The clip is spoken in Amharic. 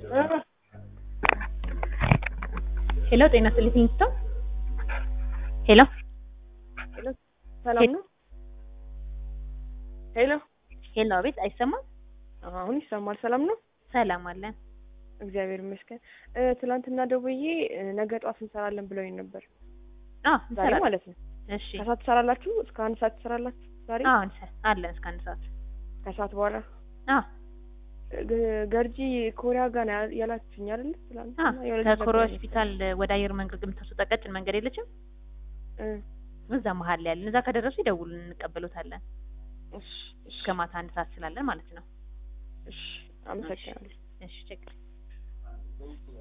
ሄሎ ጤና ይስጥልኝ ስቶ ሄሎ ሄሎ ሰላም ነው? ሄሎ ሄሎ አቤት አይሰማም አሁን ይሰማል። ሰላም ነው? ሰላም አለን እግዚአብሔር ይመስገን። እ ትናንትና ደውዬ እ ነገ ጠዋት እንሰራለን ብለውኝ ነበር። አዎ ዛሬ እንሰራለን ማለት ነው። እሺ ከሰዓት ትሰራላችሁ? እስከ አንድ ሰዓት ትሰራላችሁ? ዛሬ አዎ እንሰ- አለን እስከ አንድ ሰዓት ከሰዓት በኋላ አዎ ግ- ገርጂ ኮሪያ ጋር ነው ያ- ያላችሁኝ አይደል? ትናንትና አዎ የሆነ ልጅ ከኮሪያ ነበረኝ። ሆስፒታል ወደ አየር መንገድ የምታስወጣ ቀጭን መንገድ የለችም እ እዛ መሀል ላይ ያለን እዛ ከደረሱ ይደውሉን እንቀበሎታለን እሺ እሺ እስከ ማታ አንድ ሰዓት ስላለን ማለት ነው እሺ አመሰግናለሁ። እሺ ችግር